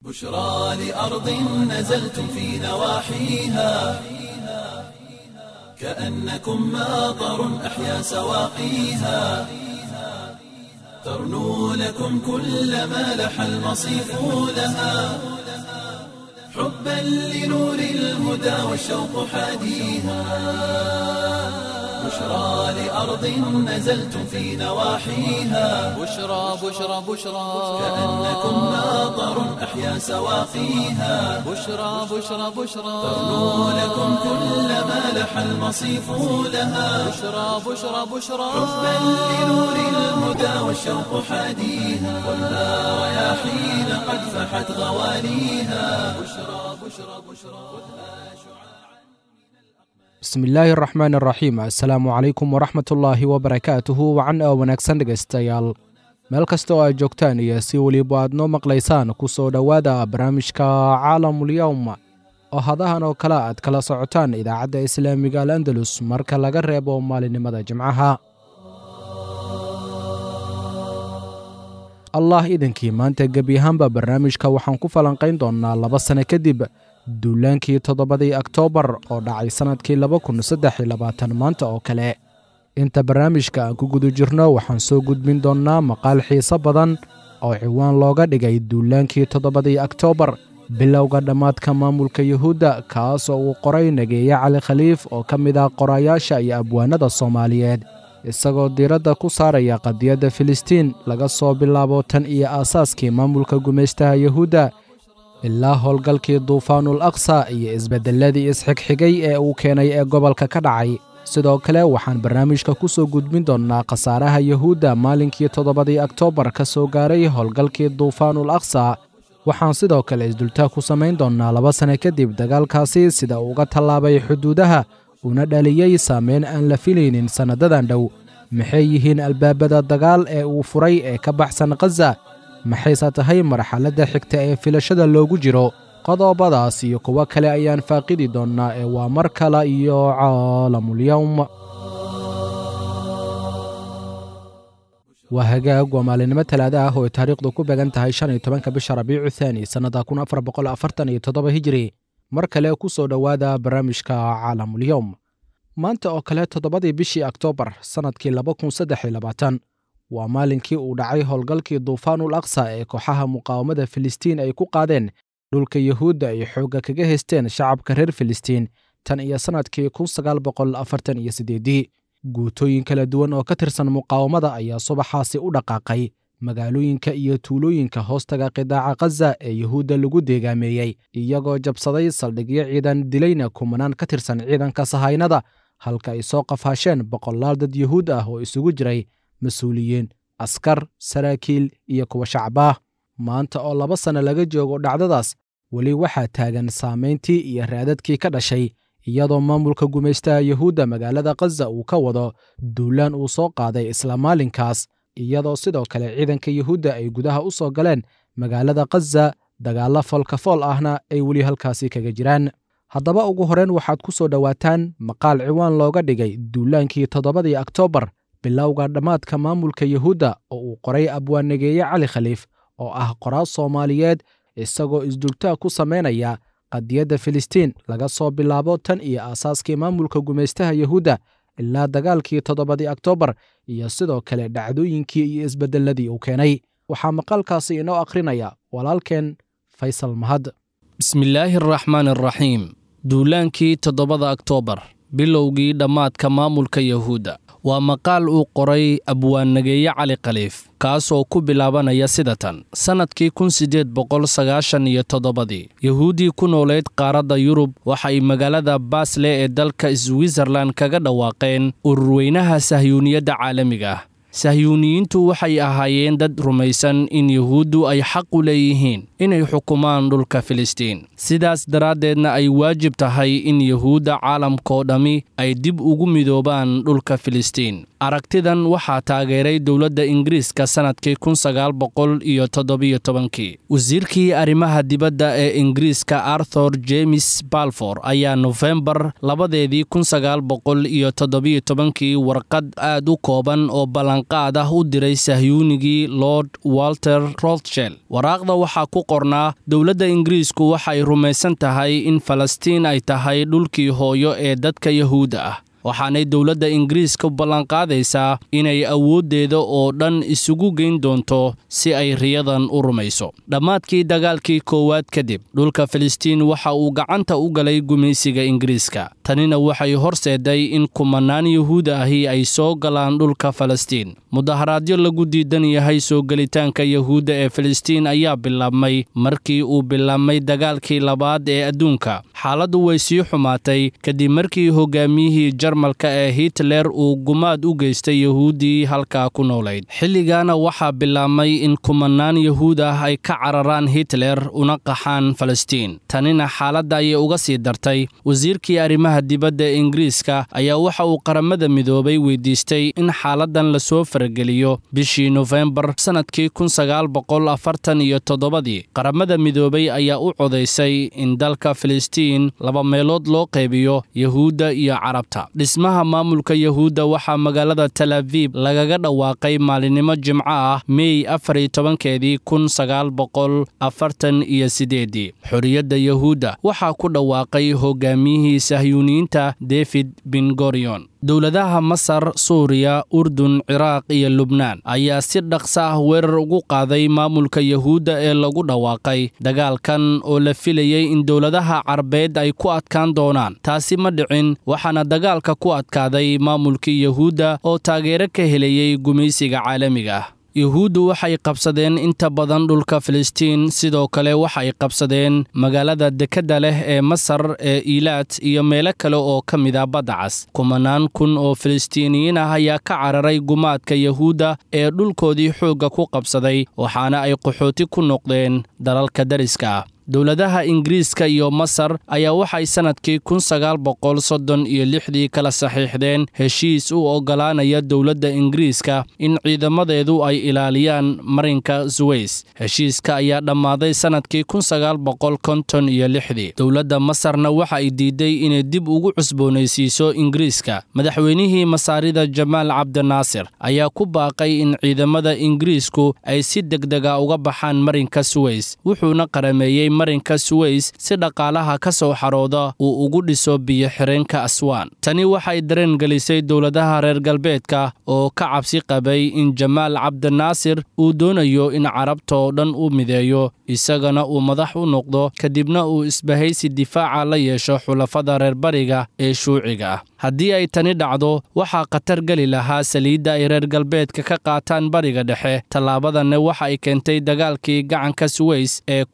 بشرى لأرض نزلتم في نواحيها كأنكم ماطر أحيا سواقيها ترنو لكم كل ما لح المصيف لها حبا لنور الهدى والشوق حاديها بشرى لأرض نزلتم في نواحيها بشرى بشرى بشرى كأنكم ماطر أحيا سواقيها بشرى بشرى بشرى ترنو لكم كل ما لح المصيف لها بشرى بشرى بشرى حبا لنور الهدى والشوق حاديها خذها رياحين قد فحت غواليها بشرى بشرى بشرى bismi illaahi araxmaan araxiim assalaamu calaykum waraxmatullaahi wabarakaatuhu wacan oo wanaagsan dhegaystayaal meel kasta oo aad joogtaan iyo si weliba aad noo maqlaysaan ku soo dhowaada barnaamijka caalamulyowm oo hadahan oo kale aad kala socotaan idaacadda islaamiga al andalus marka laga reebo maalinimada jimcaha allah idankii maanta gebi ahaanba barnaamijka waxaan ku falanqayn doonnaa laba sane kadib duulaankii toddobadii oktoobar oo dhacay sannadkii laba kun saddex iyo labaatan maanta oo kale inta barnaamijka aan ku guda jirno waxaan soo gudbin doonnaa maqaal xiiso badan oo ciwaan looga dhigay duulaankii toddobadii oktoobar bilowga dhammaadka maamulka yuhuudda kaas oo uu qoray nageeye cali khaliif oo ka mid ah qorayaasha iyo abwaanada soomaaliyeed isagoo diiradda ku saaraya qadiyadda filistiin laga soo bilaabo tan iyo aasaaskii maamulka gumaystaha yuhuudda ilaa howlgalkii duufaanul aqsa iyo isbeddelladii isxigxigay ee uu keenay ee gobolka ka dhacay sidoo kale waxaan barnaamijka ku soo gudbin doonnaa khasaaraha yuhuudda maalinkii toddobadii oktoobar ka soo gaaray howlgalkii duufaanul aqsa waxaan sidoo kale isdultaa ku samayn doonnaa laba sane kadib dagaalkaasi sida uu uga tallaabay xuduudaha una dhaliyey saameyn aan la filaynin sannadadan dhow maxay yihiin albaabada dagaal ee uu furay ee ka baxsan khaza maxayse tahay marxaladda xigta ee filashada loogu jiro qodobadaas iyo kuwo kale ayaan faaqidi doonnaa ee waa mar kale iyo caalamulyowm waa hagaag waa maalinimo talaada ah oo ay taariikhdu ku beegan tahay shan iyo tobanka bisha rabiicu thaani sannada kun afar boqol afartan iyo toddoba hijiri mar kale ku soo dhowaada barnaamijka caalamulyowm maanta oo kale toddobadii bishii oktoobar sannadkii laba kun saddex iyo labaatan waa maalinkii uu dhacay howlgalkii duufaanul aqsa ee kooxaha muqaawamada filistiin ay ku qaadeen dhulka yuhuudda ay xoogga kaga haysteen shacabka reer filistiin tan iyo sannadkii kun sagaal boqol afartan iyo siddeedii guutooyin kala duwan oo ka tirsan muqaawamada ayaa subaxaasi u dhaqaaqay magaalooyinka iyo tuulooyinka hoostaga qidaaca khaza ee yuhuudda lagu deegaameeyey iyagoo jabsaday saldhigyo ciidan dilayna kumanaan ka tirsan ciidanka sahaynada halka ay soo qafaasheen boqolaal dad yuhuud ah oo isugu jiray mas-uuliyiin askar saraakiil iyo kuwa shacbaah maanta oo laba sanno laga joogo dhacdadaas weli waxaa taagan saamayntii iyo raadadkii ka dhashay iyadoo maamulka gumaystaha yuhuudda magaalada khaza uu ka wado duulaan uu soo qaaday isla maalinkaas iyadoo sidoo kale ciidanka yuhuudda ay gudaha u soo galeen magaalada khaza dagaallo foolkafool ahna ay weli halkaasi kaga jiraan haddaba ugu horreyn waxaad ku soo dhowaataan maqaal ciwaan looga dhigay duulaankii toddobadii oktoobar bilowga dhammaadka maamulka yuhuudda oo uu qoray abwaanageeye cali khaliif oo ah qoraas soomaaliyeed isagoo isdultaa ku samaynaya qadiyadda filistiin laga soo bilaabo tan iyo aasaaskii maamulka gumaystaha yuhuudda ilaa dagaalkii toddobadii oktoobar iyo sidoo kale dhacdooyinkii iyo isbeddelladii uu keenay waxaa maqaalkaasi inoo akhrinaya walaalkeen faysal mahad bismillaahi araxmaan araxiim duulaankii toddobada oktoobar bilowgii dhammaadka maamulka yuhuudda waa maqaal uu qoray abwaannageeye cali khaliif kaasoo ku bilaabanaya sida tan sannadkii kun siddeed boqol sagaashan iyo toddobadii yuhuuddii ku nooleyd qaaradda yurub waxay magaalada baasle ee dalka switzerlan kaga dhawaaqeen ururweynaha sahyuuniyadda caalamiga ah sahyuuniyiintu waxay ahaayeen dad rumaysan in yuhuuddu ay xaq u leeyihiin inay xukumaan dhulka filistiin sidaas daraaddeedna ay waajib tahay in yuhuudda caalamkoo dhammi ay dib ugu midoobaan dhulka filistiin aragtidan waxaa taageeray dowladda ingiriiska sannadkii kun sagaal boqol iyo toddobiyo tobankii wasiirkii arrimaha dibadda ee ingiriiska arthur james balfor ayaa nofembar labadeedii kun sagaal boqol iyo toddobiyo tobankii warqad aad u kooban oo ballan ballanqaad ah u diray sahyuunigii lord walter rothshel waraaqda waxaa ku qornaa dowladda ingiriisku waxay rumaysan tahay in falastiin ay tahay dhulkii hooyo ee dadka yahuudda ah waxaanay dowladda ingiriiska ballanqaadaysaa inay awooddeeda oo dhan isugu geyn doonto si ay riyadan u rumayso dhammaadkii dagaalkii koowaad kadib dhulka filistiin waxa uu gacanta u galay gumaysiga ingiriiska tanina waxay horseeday in kumanaan yahuuda ahi ay soo galaan dhulka falastiin mudaharaadyo lagu diidan yahay soo gelitaanka yahuudda ee filistiin ayaa bilaabmay markii uu bilaabmay dagaalkii labaad ee adduunka xaaladdu way sii xumaatay kadib markii hogaamiyihii jarmalka ee hitler uu gumaad u geystay yahuuddii halkaa ku noolayd xilligaana waxaa bilaabmay in kumanaan yahuud ah ay ka cararaan hitler una qaxaan falastiin tanina xaaladda ayay uga sii dartay wasiirkii arrimaha dibadda ee ingiriiska ayaa waxa uu qaramada midoobay weydiistay in xaaladan lasoo farageliyo bishii nofembar sannadkii iyo toddobadii qaramada midoobay ayaa u codaysay in dalka filistiin laba meelood loo qaybiyo yahuudda iyo carabta dhismaha maamulka yahuudda waxaa magaalada tel abiib lagaga dhawaaqay maalinimo jimco ah mey afariyo tobankeedii kun sagaal boqol afartan iyo sideedii xorriyadda yahuudda waxaa ku dhawaaqay hogaamiyihii sahyuuniyiinta david bin gorion dowladaha masar suuriya urdun ciraaq iyo lubnaan ayaa si dhaqsa ah weerar ugu qaaday maamulka yahuudda ee lagu dhawaaqay dagaalkan oo la filayey in dowladaha carabeed ay ku adkaan doonaan taasi ma dhicin waxaana dagaalka ku adkaaday maamulkii yahuudda oo taageero ka helayey gumaysiga caalamiga ah yuhuuddu waxay qabsadeen inta badan dhulka filistiin sidoo kale waxay qabsadeen magaalada dekedda leh ee masar ee iilaad iyo meelo kale oo ka mid a badda cas kumanaan kun oo filistiiniyiin ah ayaa ka cararay gumaadka yahuudda ee dhulkoodii xoogga ku qabsaday waxaana ay qaxooti ku noqdeen dalalka dariska ah dowladaha ingiriiska iyo masar ayaa waxay sannadkii kun sagaal boqol soddon iyo lixdii kala saxiixdeen heshiis u oggolaanaya dowladda ingiriiska in ciidamadeedu ay ilaaliyaan marinka suweys heshiiska ayaa dhammaaday sannadkii kun sagaal boqol konton iyo lixdii dowladda masarna waxa ay diiday inay dib ugu cusboonaysiiso ingiriiska madaxweynihii masaarida jamaal cabdinaasir ayaa ku baaqay in ciidamada ingiriisku ay si degdega uga baxaan marinka suweys wuxuuna qarameeyey marinka suweys si dhaqaalaha ka soo xarooda uu ugu dhiso biyo-xireenka aswaan tani waxay dareen gelisay dowladaha reer galbeedka oo ka cabsi qabay in jamaal cabdinaasir uu doonayo in carabta oo dhan u mideeyo isagana uu madax u noqdo kadibna uu isbahaysi difaaca la yeesho xulafada reer bariga ee shuuciga ah haddii ay tani dhacdo waxaa khatar geli lahaa saliidda ay reer galbeedka ka qaataan bariga dhexe tallaabadanna waxa ay keentay dagaalkii gacanka suweys ee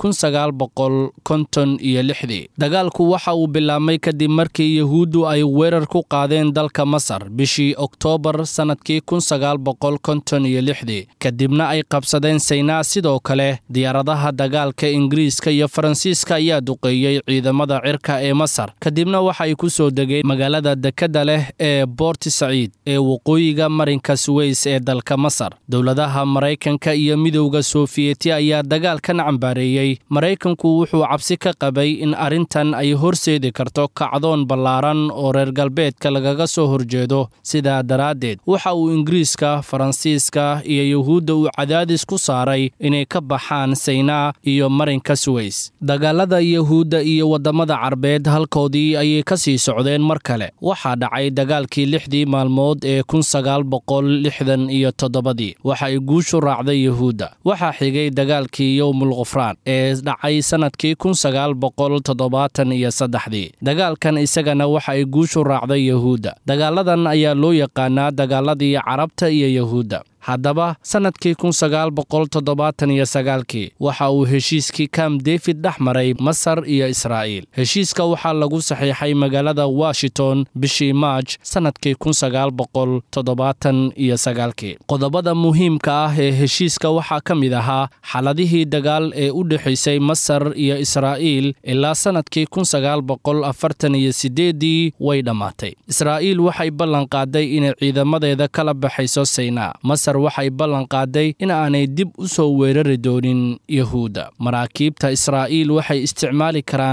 iyo lixdii dagaalku waxa uu bilaabmay kadib markii yahuuddu ay weerar ku qaadeen dalka masar bishii oktoobar sannadkii iyo lixdii kadibna ay qabsadeen saynaa sidoo kale diyaaradaha dagaalka ingiriiska iyo faransiiska ayaa duqeeyey ciidamada cirka ee masar kadibna waxay ku soo degeen magaalada dekedda leh ee boorti saciid ee waqooyiga marinka suweys ee dalka masar dowladaha maraykanka iyo midowda sofiyeeti ayaa dagaalkan cambaareeyey maraykanku wuxuu cabsi ka qabay in arrintan ay horseedi karto kacdoon ballaaran oo reer galbeedka lagaga soo horjeedo sidaa daraaddeed waxa uu ingiriiska faransiiska iyo yuhuudda uu cadaadis ku saaray inay ka baxaan saynaa iyo marinka suweys dagaalada yahuudda iyo waddamada carbeed halkoodii ayay ka sii socdeen mar kale waxaa dhacay dagaalkii lixdii maalmood ee kun sagaal boqol lixdan iyo toddobadii waxa ay guushu raacday yahuudda waxaa xigay dagaalkii yowmul khufraan ee dhacay sannadkii kun sagaal boqol toddobaatan iyo saddexdii dagaalkan isagana waxa ay guushu raacday yahuudda dagaaladan ayaa loo yaqaanaa dagaaladii carabta iyo yahuudda haddaba sannadkii kun sagaal boqol toddobaatan iyo sagaalkii waxa uu heshiiskii kam david dhex maray masar iyo israa'iil heshiiska waxaa lagu saxiixay magaalada washington bishii maaj sannadkii kun sagaal boqol toddobaatan iyo sagaalkii qodobada muhiimka ah ee heshiiska waxaa ka mid ahaa xaladihii dagaal ee u dhexaysay masar iyo israa'iil ilaa sannadkii kun sagaal boqol afartan iyo sideeddii way dhammaatay israa'iil waxay ballan qaaday inay ciidamadeeda kala baxayso saynaa waxay ballan qaaday in aanay dib u soo weerari doonin yahuudda maraakiibta israa'iil waxay isticmaali karaan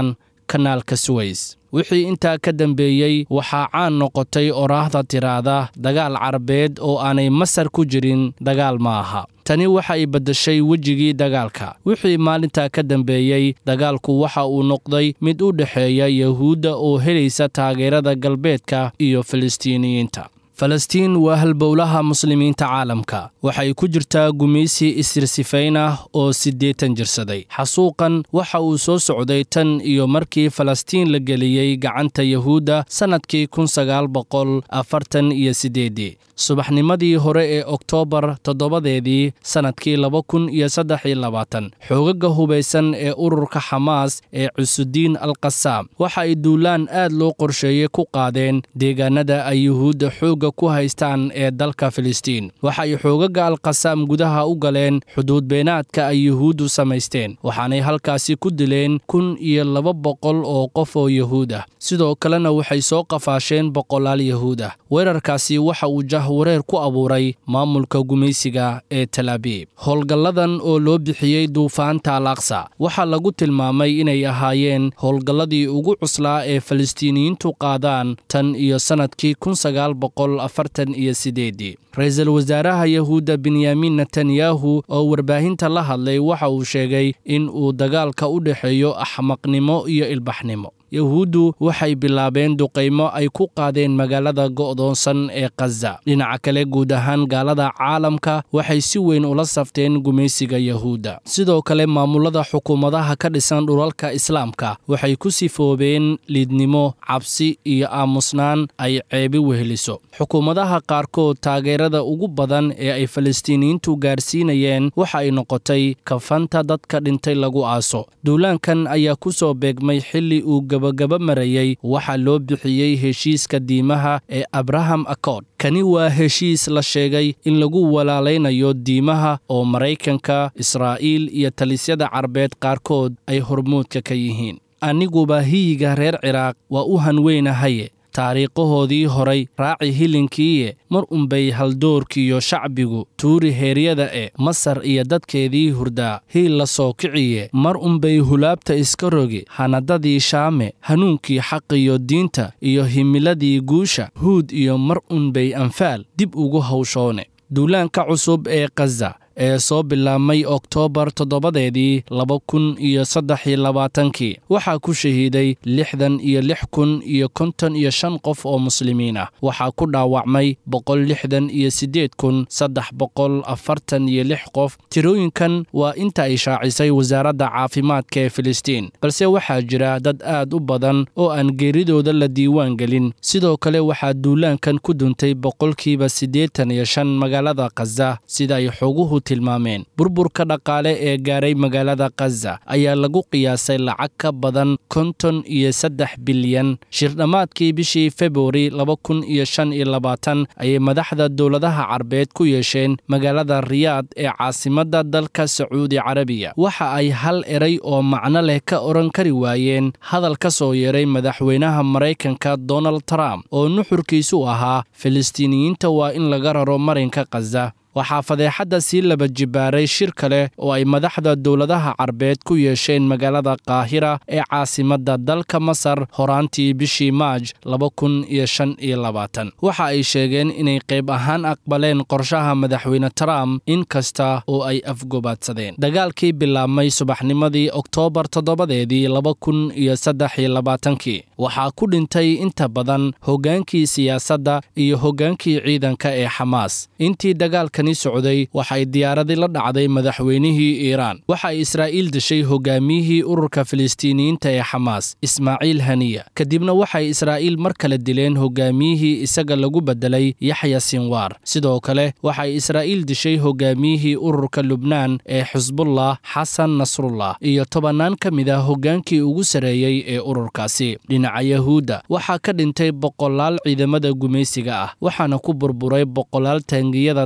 kanaalka suweys wixii intaa ka dambeeyey waxaa caan noqotay oraahda tiraahda dagaal carabeed oo aanay masar ku jirin dagaal ma aha tani waxa ay beddeshay wejigii dagaalka wixii maalintaa ka dambeeyey dagaalku waxa uu noqday mid u dhexeeya yahuudda oo helaysa taageerada galbeedka iyo filistiiniyiinta falastiin waa halbowlaha muslimiinta caalamka waxay ku jirtaa gumaysi isirsifayn ah oo siddeetan jirsaday xasuuqan waxa uu soo socday tan iyo markii falastiin la geliyey gacanta yahuudda sannadkii kun sagaal boqol afartan iyo siddeeddii subaxnimadii hore ee oktoobar toddobadeedii sannadkii laba kun iyo saddex iyo labaatan xoogaga hubaysan ee ururka xamaas ee cusudiin al qasaam waxa ay duulaan aad loo qorsheeyey ku qaadeen deegaanada ay yuhuudda xoogga ku haystaan ee dalka filistiin waxa ay xoogaga alqasaam gudaha u galeen xuduud beenaadka ay yuhuuddu samaysteen waxaanay halkaasi ku dileen kun iyo laba boqol oo qof oo yahuud ah sidoo kalena waxay soo qafaasheen boqolaal yahuud ah weerarkaasi waxa uu jahwareer ku abuuray maamulka gumaysiga ee talaabiib howlgalladan oo loo bixiyey duufaanta al aqsa waxaa lagu tilmaamay inay ahaayeen howlgalladii ugu cuslaa ee falistiiniyiintu qaadaan tan iyo sannadkii kun sagaal boqol afartan iyo sideedii ra-iisul wasaaraha yahuudda benyamin netanyahu oo warbaahinta la hadlay waxa uu sheegay in uu dagaalka u dhexeeyo axmaqnimo iyo ilbaxnimo yahuuddu waxay bilaabeen duqaymo ay ku qaadeen magaalada go'doonsan ee khaza dhinaca kale guud ahaan gaalada caalamka waxay si weyn ula safteen gumaysiga yahuudda sidoo kale maamulada xukuumadaha ka dhisan dhulalka islaamka waxay ku sifoobeen liidnimo cabsi iyo aamusnaan ay ceebi weheliso xukuumadaha qaarkood taageerada ugu badan ee ay falastiiniyiintu gaarsiinayeen waxa ay noqotay kafanta dadka dhintay lagu aaso duulaankan ayaa ku soo beegmay xilli uu gabagaba marayey waxaa loo bixiyey heshiiska diimaha ee abraham accord kani waa heshiis la sheegay in lagu walaalaynayo diimaha oo maraykanka israa'iil iyo talisyada carbeed qaarkood ay hormuudka ka yihiin aniguba hiyiga reer ciraaq waa u hanweynahaye taariikhahoodii horay raaci hilinkiiye mar unbay haldoorkiiyo shacbigu tuuri heeryada e masar iyo dadkeedii hurdaa hiil la soo kiciye mar unbay hulaabta iska rogi hanadadii shaame hanuunkii xaqiyo diinta iyo himiladii guusha huud iyo mar unbay anfaal dib ugu hawshoone duulaanka cusub ee khaza ee soo bilaabmay oktoobar toddobadeedii laba kun iyo saddex iyo labaatankii waxaa ku shahiiday lixdan iyo lix kun iyo konton iyo shan qof oo muslimiin ah waxaa ku dhaawacmay boqol lixdan iyo siddeed kun saddex boqol afartan iyo lix qof tirooyinkan waa inta ay shaacisay wasaaradda caafimaadka ee filistiin balse waxaa jira dad aad u badan oo aan geeridooda la diiwaan gelin sidoo kale waxaa duulaankan ku duntay boqolkiiba siddeetan iyo shan magaalada khaza sida ay xoguhu tilmaameen burburka dhaqaale ee gaaray magaalada khaza ayaa lagu qiyaasay lacag ka badan konton iyo saddex bilyan shirdhammaadkii bishii februari laba kun iyo shan iyo labaatan ayay madaxda dowladaha carbeed ku yeesheen magaalada riyaad ee caasimadda dalka sacuudi carabiya waxa ay hal eray oo macno leh ka odhan kari waayeen hadal ka soo yeeray madaxweynaha maraykanka donald trump oo nuxurkiisu ahaa filistiiniyiinta waa in laga raro marinka khaza waxaa fadeexadda sii laba jibaaray shir kale oo ay madaxda dowladaha carbeed ku yeesheen magaalada kaahira ee caasimadda dalka masar horaantii bishii maaj laba kun iyo shan iyo labaatan waxa ay sheegeen inay qayb ahaan aqbaleen qorshaha madaxweyne trump in kasta oo ay afgobaadsadeen dagaalkii bilaabmay subaxnimadii oktoobar toddobadeedii laba kun iyo saddex iyo labaatankii waxaa ku dhintay inta badan hoggaankii siyaasadda iyo hoggaankii ciidanka ee xamaas intii dagaalkan socday waxay diyaaradii la dhacday madaxweynihii iiraan waxa ay israa'iil dishay hogaamiyihii ururka filistiiniyiinta ee xamaas ismaaciil haniya kadibna waxay israa'iil mar kale dileen hogaamiyihii isaga lagu beddelay yaxya sinwaar sidoo kale waxay israa'iil dishay hogaamiyihii ururka lubnaan ee xisbullah xasan nasrullah iyo tobannaan ka mid ah hoggaankii ugu sarreeyey ee ururkaasi dhinaca yahuudda waxaa ka dhintay boqolaal ciidamada gumaysiga ah waxaana ku burburay boqolaal taangiyada dagaalka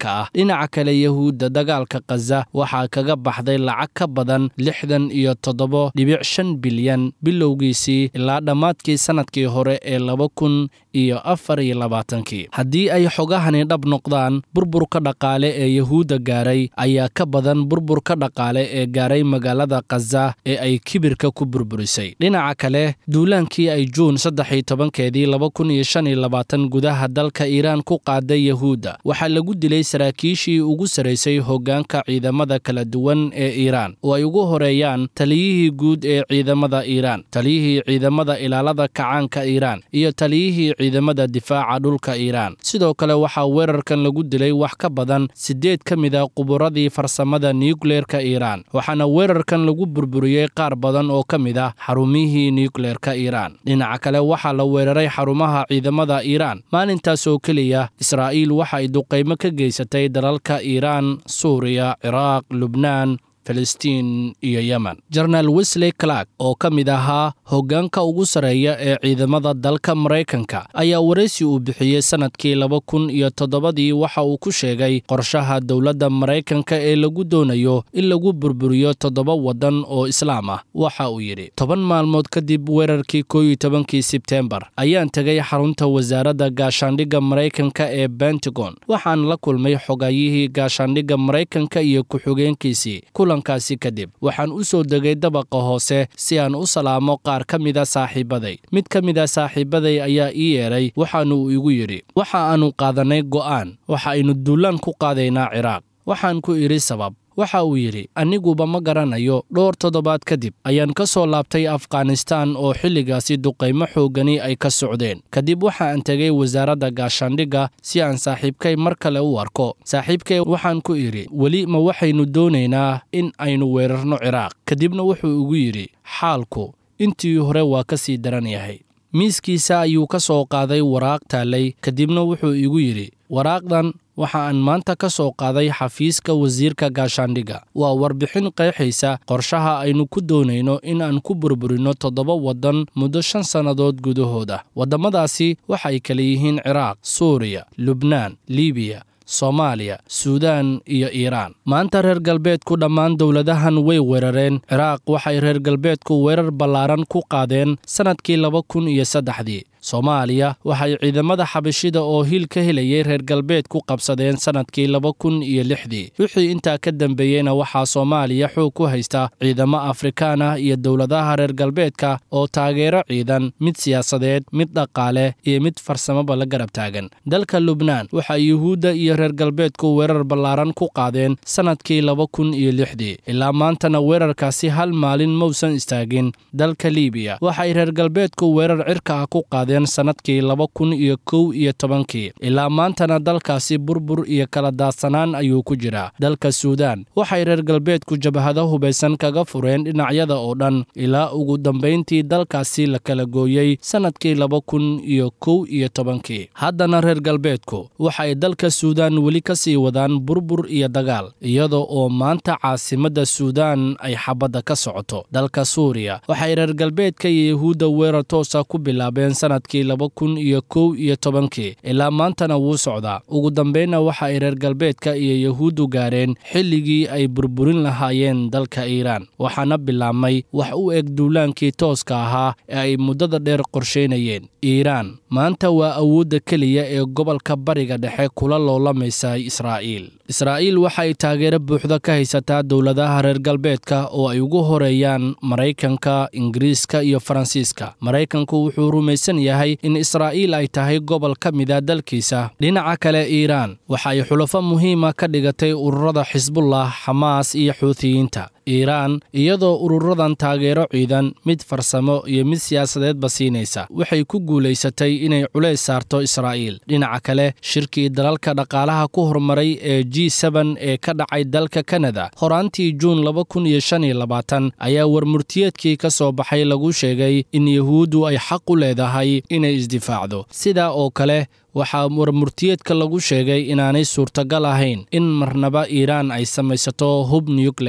ah dhinaca kale yahuudda dagaalka khaza waxaa kaga baxday lacag ka badan lixdan iyo toddoba dhibic shan bilyan bilowgiisii ilaa dhammaadkii sannadkii hore ee laba kun iyo afar iyo labaatankii haddii ay xogahani dhab noqdaan burburka dhaqaale ee yahuudda gaaray ayaa ka badan burburka dhaqaale ee gaaray magaalada khaza ee ay kibirka ku burburisay dhinaca kale duulaankii ay juun saddex iyo tobankeedii laba kun iyo shan iyo labaatan gudaha dalka iiraan ku qaaday yahuudda waxaa lagu dilay saraakiishii ugu saraysay hoggaanka ciidamada kala duwan ee iiraan oo ay ugu horeeyaan taliyihii guud ee ciidamada iiraan taliyihii ciidamada ilaalada kacaanka iiraan iyo taliyihii ciidamada difaaca dhulka iiraan sidoo kale waxaa weerarkan lagu dilay wax ka badan siddeed ka mid a quburadii farsamada nukleerka iiraan waxaana weerarkan lagu burburiyey qaar badan oo ka mid ah xarumihii nukleerka iiraan dhinaca kale waxaa la weeraray xarumaha ciidamada iiraan maalintaas oo keliya israa'iil waxa ay duqaymo ka geysatay dalalka iiraan suuriya ciraaq lubnaan filistiin iyo yemen jenaraal wesley clark oo ka mid ahaa hoggaanka ugu sarreeya ee ciidamada dalka maraykanka ayaa waraysi uu bixiyey sannadkii laba kun iyo toddobadii waxa uu ku sheegay qorshaha dowladda maraykanka ee lagu doonayo in lagu burburiyo toddoba waddan oo islaam ah waxa uu yidhi toban maalmood kadib weerarkii koo iyo tobankii sebteembar ayaan tegay xarunta wasaaradda gaashaandhigga maraykanka ee bentagon waxaan la kulmay xogayihii gaashaandhigga maraykanka iyo ku-xigeenkiisii kulankaasi kadib waxaan u soo degay dabaqa hoose si aan u salaamo qaar ka mida saaxiibaday mid ka mida saaxiibaday ayaa ii yeedhay waxaanu igu yidhi waxa aannu qaadannay go'aan waxa aynu duulaan ku qaadaynaa ciraaq waxaan ku idhi sabab waxa uu yidhi aniguba ma garanayo dhowr toddobaad kadib ayaan ka soo laabtay afghanistaan oo xilligaasi duqaymo xooggani ay ka socdeen kadib waxa aan tegay wasaaradda gaashaandhigga si aan saaxiibkay mar kale u arko saaxiibkay waxaan ku idhi weli ma waxaynu doonaynaa in aynu weerarno ciraaq kadibna wuxuu igu yidhi xaalku intii hore waa ka sii daran yahay miiskiisa ayuu ka soo qaaday waraaq taallay kadibna wuxuu igu yidhi waraaqdan waxa aan maanta ka soo qaaday xafiiska wasiirka gaashaandhigga waa warbixin qeexaysa qorshaha aynu ku doonayno in aan ku burburino toddoba waddan muddo shan sannadood gudahooda waddamadaasi waxay kala yihiin ciraaq suuriya lubnaan libiya soomaaliya suudaan iyo iiraan maanta reer galbeedku dhammaan dowladahan way weerareen ciraaq waxay reer galbeedku weerar ballaaran ku qaadeen sannadkii laba kun iyo saddexdii soomaaliya waxay ciidamada xabashida oo hiil ka helayay reer galbeed ku qabsadeen sannadkii laba kun iyo lixdii wixii intaa ka dambeeyeyna waxaa soomaaliya xoog ku haysta ciidamo afrikaan ah iyo dowladaha reer galbeedka oo taageero ciidan mid siyaasadeed mid dhaqaale iyo mid farsamaba la garab taagan dalka lubnaan waxaa yuhuudda iyo reer galbeedku weerar ballaaran ku qaadeen sannadkii laba kun iyo lixdii ilaa maantana weerarkaasi hal maalin mausan istaagin dalka liibiya waxay reer galbeedku weerar cirka ah ku qaadeen sannadkii laba kun iyo kow iyo tobankii ilaa maantana dalkaasi burbur iyo kala daadsanaan ayuu ku jiraa dalka suudaan waxay reer galbeedku jabhado hubaysan kaga fureen dhinacyada oo dhan ilaa ugu dambayntii dalkaasi la kala gooyey sannadkii laba kun iyo kow iyo tobankii haddana reer galbeedku waxay dalka suudaan weli ka sii wadaan burbur iyo dagaal iyada oo maanta caasimadda suudaan ay xabadda ka socoto dalka suuriya waxay reer galbeedka iyo yahuudda weerar toosa ku bilaabeen sannadkii laba kun iyo kow iyo tobankii ilaa maantana wuu socdaa ugu dambaynna waxa ay reer galbeedka iyo yahuuddu gaareen xilligii ay burburin lahaayeen dalka iiraan waxaana bilaabmay wax u eg duulaankii tooska ahaa ee ay muddada dheer qorshaynayeen iiraan maanta waa awoodda keliya ee gobolka bariga dhexe kula loolamaysa israa'iil israa'iil waxay taageero buuxda ka haysataa dowladaha reer galbeedka oo ay ugu horeeyaan maraykanka ingiriiska iyo faransiiska maraykanku wuxuu rumaysan yahay in israa'iil ay tahay gobol ka mida dalkiisa dhinaca kale iiraan waxay xulafo muhiima ka dhigatay ururada xisbullah xamaas iyo xuutiyiinta iiraan iyadoo ururadan taageero ciidan mid farsamo iyo mid siyaasadeedba siinaysa waxay ku guulaysatay inay culays saarto israa'iil dhinaca kale shirkii dalalka dhaqaalaha ku horumaray ee g seben ee ka dhacay dalka kanada horaantii juun laba kun iyo shan iyo labaatan ayaa warmurtiyeedkii ka soo baxay lagu sheegay in yahuuddu ay xaq u leedahay inay isdifaacdo sidaa oo kale waxaa warmurtiyeedka lagu sheegay inaanay suurtagal ahayn in marnaba iiraan ay samaysato hub nukleer ah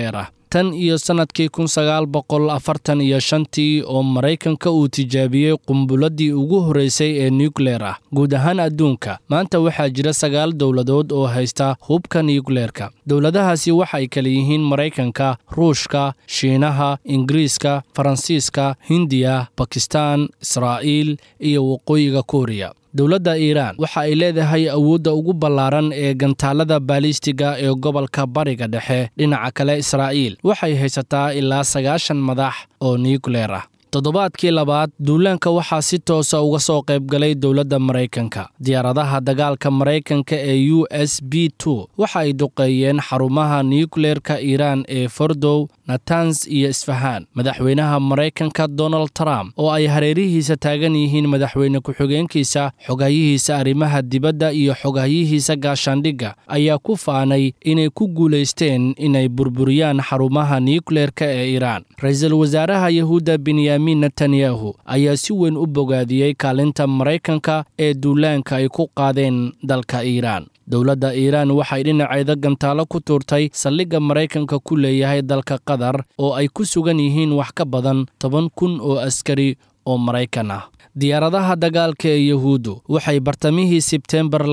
tan iyo sannadkii kun sagaal boqol afartan iyo shantii oo maraykanka uu tijaabiyey qumbuladii ugu horreysay ee nukleer ah guud ahaan adduunka maanta waxaa jira sagaal dowladood oo haysta hubka nukleerka dowladahaasi waxay kala yihiin maraykanka ruushka shiinaha ingiriiska faransiiska hindiya bakistaan israa'iil iyo waqooyiga kuuriya dowladda iiraan waxa ay leedahay awoodda ugu ballaaran ee gantaalada baalistiga ee gobolka bariga dhexe dhinaca kale israa'iil waxay haysataa ilaa sagaashan madax oo nukleer ah toddobaadkii labaad duulaanka waxaa si toosa uga soo qaybgalay dowladda maraykanka diyaaradaha dagaalka maraykanka ee u s b two waxa ay duqeeyeen xarumaha nukleerka iiraan ee fordow natans iyo isfahaan madaxweynaha maraykanka donald trump oo ay hareerihiisa taagan yihiin madaxweyne ku-xigeenkiisa xogahyihiisa arrimaha dibadda iyo xogahyihiisa gaashaandhigga ayaa ku faanay inay ku guulaysteen inay burburiyaan xarumaha nukleerka ee iiraan ra-iisul wasaaraha yahuudda benyamin netanyahu ayaa si weyn u bogaadiyey kaalinta maraykanka ee duulaanka ay ku qaadeen dalka iiraan dowladda iiraan waxay dhinaceeda gantaalo ku tuurtay saldhigga maraykanka ku leeyahay dalka qatar oo ay ku sugan yihiin wax ka badan toban kun oo askari oo maraykan ah diyaaradaha dagaalka ee yahuuddu waxay bartamihii sebteembar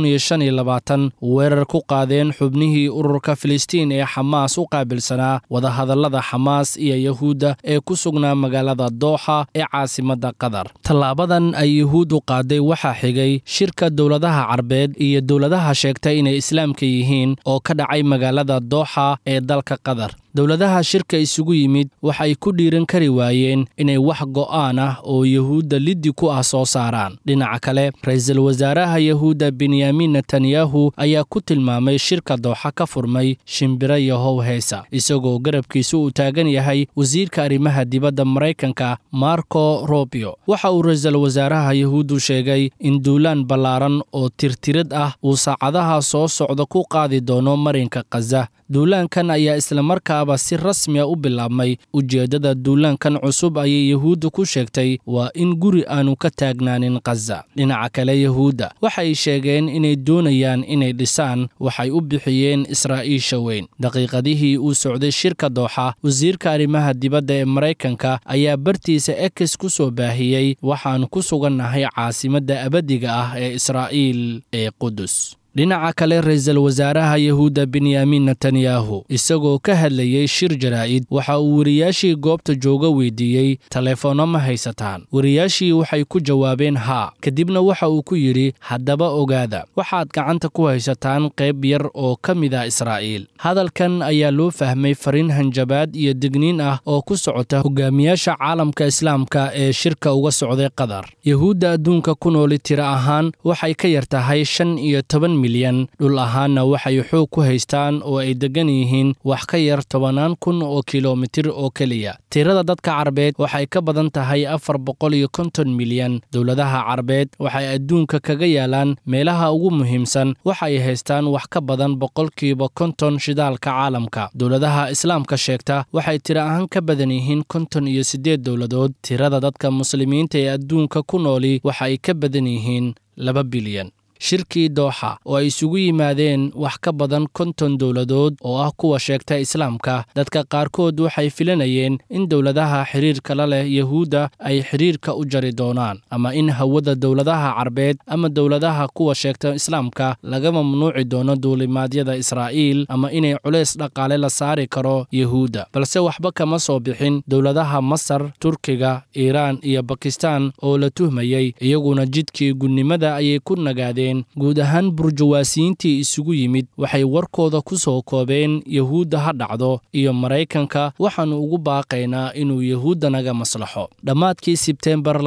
weerar ku qaadeen xubnihii ururka filistiin ee xamaas u qaabilsanaa wadahadallada xamaas iyo yahuudda ee ku sugnaa magaalada dooxa ee caasimadda qatar tallaabadan ay yahuuddu qaaday waxaa xigay shirka dowladaha carbeed iyo dowladaha sheegtay inay islaamka yihiin oo ka dhacay magaalada dooxa ee dalka qatar dowladaha shirka isugu yimid waxay ku dhiiran kari waayeen inay wax go'aan ah oo yahuudda liddi ku ah soo saaraan dhinaca kale ra-iisul wasaaraha yahuudda benyamin netanyahu ayaa ku tilmaamay shirka dooxa ka furmay shimbiro yahow heesa isagoo garabkiisu uu taagan yahay wasiirka arrimaha dibadda maraykanka marco robio waxa uu ra-iisul wasaaraha yahuuddu sheegay in duulaan ballaaran oo tirtirid ah uu saacadaha soo socda ku qaadi doono marinka khaza duulaankan ayaa islamarkaaba si rasmiya u bilaabmay ujeeddada duulaankan cusub ayay yahuudda ku sheegtay waa in guri aanu ka taagnaanin khaza dhinaca kale yahuudda waxay sheegeen inay doonayaan inay dhisaan waxay u bixiyeen israa'iisha weyn daqiiqadihii uu socday shirka dooxa wasiirka arrimaha dibadda ee maraykanka ayaa bartiisa ekes ku soo baahiyey waxaan ku sugannahay caasimadda abadiga ah ee israa'iil ee qudus dhinaca kale ra-iisul wasaaraha yahuudda benyamin netanyahu isagoo ka hadlayey shir jaraa'id waxa uu wariyaashii goobta jooga weydiiyey taleefoonno ma haysataan wariyaashii waxay ku jawaabeen haa kadibna waxa uu ku yidhi haddaba ogaada waxaad gacanta ku haysataan qayb yar oo ka mid ah israa'iil hadalkan ayaa loo fahmay fariin hanjabaad iyo digniin ah oo ku socota hogaamiyaasha caalamka islaamka ee shirka uga socday qatar yahuudda adduunka ku nooli tira ahaan waxay ka yar tahay shan iyo toban dhul ahaanna waxay xoog ku haystaan oo ay deggan yihiin wax ka yar tobannaan kun oo kilomitir oo keliya tirada dadka carbeed waxay ka badan tahay afar boqol iyo konton milyan dowladaha carbeed waxay adduunka kaga yaalaan meelaha ugu muhiimsan waxay haystaan wax ka badan boqolkiiba konton shidaalka caalamka dowladaha islaamka sheegta waxay tiro ahaan ka badan yihiin konton iyo siddeed dowladood tirada dadka muslimiinta ee adduunka ku nooli waxa ay ka badan yihiin laba bilyan shirkii dooxa oo ay isugu yimaadeen wax ka badan konton dowladood oo ah kuwa sheegta islaamka dadka qaarkood waxay filanayeen in dowladaha xidhiirka la leh yahuudda ay xidhiirka u jari doonaan ama in hawada dowladaha carbeed ama dowladaha kuwa sheegta islaamka laga mamnuuci doono duulimaadyada israa'iil ama inay culays dhaqaale la saari karo yahuudda balse waxba kama soo bixin dowladaha masar turkiga iiraan iyo bakistaan oo la tuhmayey iyaguna jidkii gunnimada ayay ku nagaadeen guud ahaan burjawaasiyiintii isugu yimid waxay warkooda ku soo koobeen yahuudda ha dhacdo iyo maraykanka waxaannu ugu baaqaynaa inuu yahuudda naga maslaxo dhammaadkii sebteembar